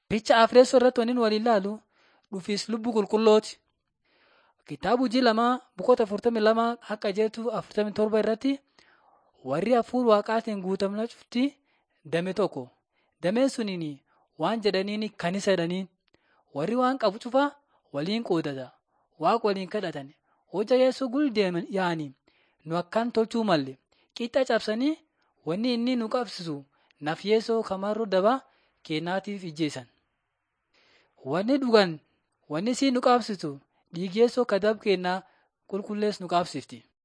Picha Afreessoo irratti waliin waliin ilaalu dhufiis lubbuu qulqullooti. Kitaaba hojii lamaa boqota afurtamii lama akka jedhu afurtamii torba irratti warri hafuura waaqaatiin guutamna cufti dame tokko. Dameen suniin waan jedhaniin kan isa jedhaniin warri waan qabu cufa waliin qoodata. Waaqa waliin kadhatan. Hojja Yesuus guldeeman yaa'anii nu akkaan tolchuu malle qixa cabsanii wanni inni nu qabsiisu naf Yeesoo kamaroo daba keenyaatiif ijjeessan. Wanni dhugan wanni si nu qabsiisu dhiigi Yeesoo kadab keenyaa qulqullees nu qabsiifti.